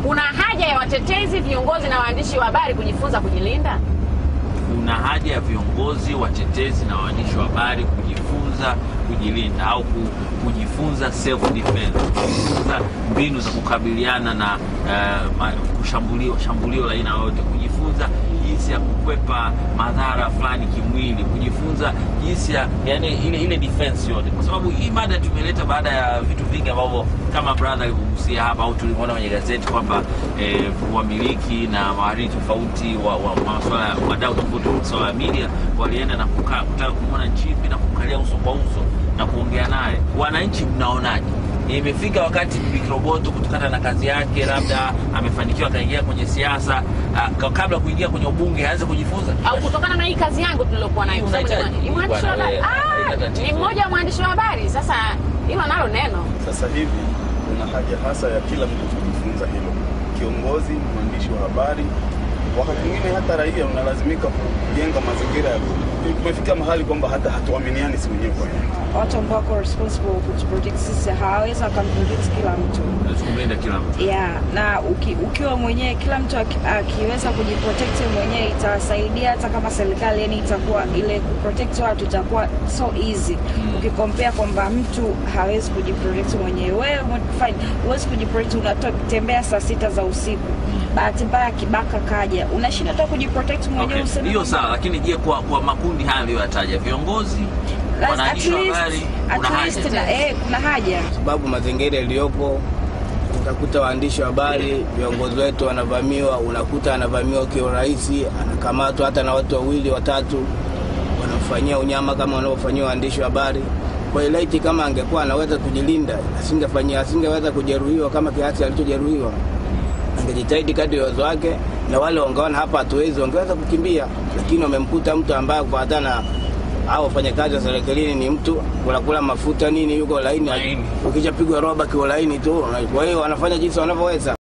kuna haja ya watetezi, viongozi na waandishi wa habari kujifunza kujilinda? kuna haja ya viongozi, watetezi na waandishi wa habari kujifunza kujilinda au ku- kujifunza self defense, kujifunza mbinu za kukabiliana na uh, ma- kushambulio shambulio la aina yoyote, kujifunza jinsi ya kukwepa madhara fulani kimwili, kujifunza jinsi ya yani ile ile defense yote, kwa sababu hii mada tumeleta baada ya vitu vingi ambavyo kama brother alivyogusia hapa au tulivyoona kwenye gazeti kwamba eh, wamiliki na mahariri tofauti wa, wa masuala ya wadau tofauti wa masuala ya media walienda na kukaa kutaka kumwona Nchimbi na kumkalia uso kwa uso na kuongea naye. Wananchi mnaonaje? Imefika wakati Bibi Roboto kutokana na kazi yake, labda amefanikiwa akaingia kwenye siasa, ah, ka- kabla kuingia kwenye ubunge aanze kujifunza au kutokana na hii kazi yangu tuliokuwa nayo, kwa sababu ni Unahitaji- mwa- ni mwandishi wa bwana, habari. wewe, Ah, haina tatizo. ni mmoja wa mwandishi wa habari. Sasa hilo nalo neno Sasa hivi kuna haja hasa ya kila mtu kujifunza hilo, kiongozi, mwandishi wa habari, wakati mwingine hata raia unalazimika kujenga mazingira ya kumefika mahali kwamba hata hatuaminiani si wenyewe kwa wenyewe. watu ambao wako responsible kutuprotect sisi hawawezi wakamprotect kila mtu kumlinda kila mtu. yeah, na uki, ukiwa mwenyewe kila mtu aki, akiweza kujiprotect mwenyewe itasaidia hata kama serikali yani itakuwa ile kuprotect watu itakuwa so easy Mm. ukikompea kwamba mtu hawezi kujiprotect mwenyewe wewe mwe- fine huwezi kujiprotect unatembea saa sita za usiku bahati mbaya kibaka kaja unashinda hata kujiprotect mwenyewe Okay, useme hiyo kwamba- sawa, lakini je, kwa, kwa makundi haya aliyoyataja, viongozi, At wanaandishi wa least- habari, kuna at least haja na- eh, kuna haja sababu mazingira yaliyopo utakuta waandishi wa habari viongozi wetu wanavamiwa, unakuta anavamiwa kiurahisi, anakamatwa hata na watu wawili watatu, wanamfanyia unyama kama wanavyofanyia waandishi wa habari. Kwa hiyo laiti kama angekuwa anaweza kujilinda, asingefanyia asingeweza kujeruhiwa kama kiasi alichojeruhiwa. Angejitahidi kadri ya uwezo wake, na wale wangeona hapa hatuwezi, wangeweza kukimbia, lakini wamemkuta mtu ambaye kufuatana au wafanyakazi wa serikalini ni mtu kulakula mafuta nini, yuko laini, Laini. ukishapigwa roba kiwa laini tu. Kwa hiyo wanafanya jinsi wanavyoweza.